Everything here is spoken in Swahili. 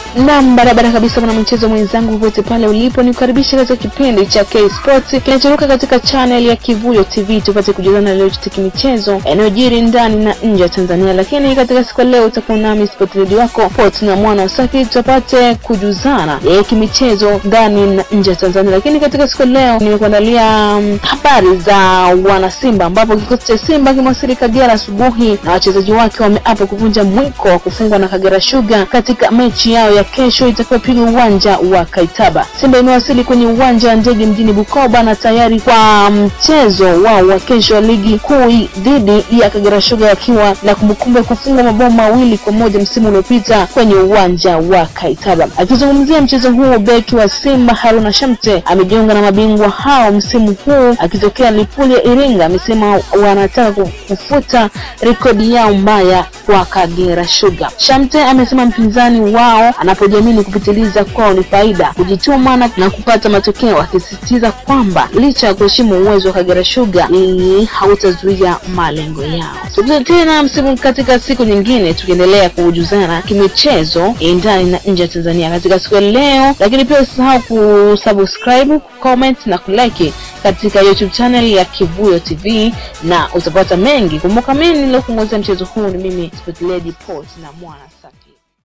Nam, barabara kabisa, mwana mchezo mwenzangu, popote pale ulipo, ni kukaribisha katika kipindi cha K Sports kinachoruka katika channel ya Kivuyo TV, tupate kujuzana leo chote kimichezo yanayojiri ndani na nje ya Tanzania. Lakini katika siku ya leo utakuwa nami sport lady wako Port na mwana Usaki, tupate kujuzana ya kimichezo ndani na nje ya Tanzania. Lakini katika siku ya leo nimekuandalia um, habari za wana Simba, ambapo kikosi cha Simba kimewasili Kagera asubuhi na wachezaji wake wameapa kuvunja mwiko wa kufungwa na Kagera Sugar katika mechi yao ya kesho itakayopigwa uwanja wa Kaitaba. Simba imewasili kwenye uwanja wa ndege mjini Bukoba na tayari kwa mchezo wao wa kesho wa ligi kuu dhidi ya Kagera Sugar wakiwa na kumbukumbu ya kufunga mabao mawili kwa moja msimu uliopita kwenye uwanja wa Kaitaba. Akizungumzia mchezo huo, beki wa Simba Haruna Shamte amejiunga na mabingwa hao msimu huu akitokea Lipuli ya Iringa. Amesema wanataka kufuta rekodi yao mbaya kwa Kagera Sugar. Shamte amesema mpinzani wao anapojiamini kupitiliza kwao ni faida, kujituma na, na kupata matokeo, akisisitiza kwamba licha ya kuheshimu uwezo wa Kagera Sugar hii hautazuia malengo yao. Tukutane tena msimu katika siku nyingine, tukiendelea kujuzana kimichezo ndani na nje ya Tanzania katika siku ya leo, lakini pia usisahau kusubscribe, comment na kulike katika YouTube channel ya Kivuyo TV na utapata mengi. Kumbuka mimi nilokuongozea mchezo huu ni mimi Sport Lady Port na Mwana Saki.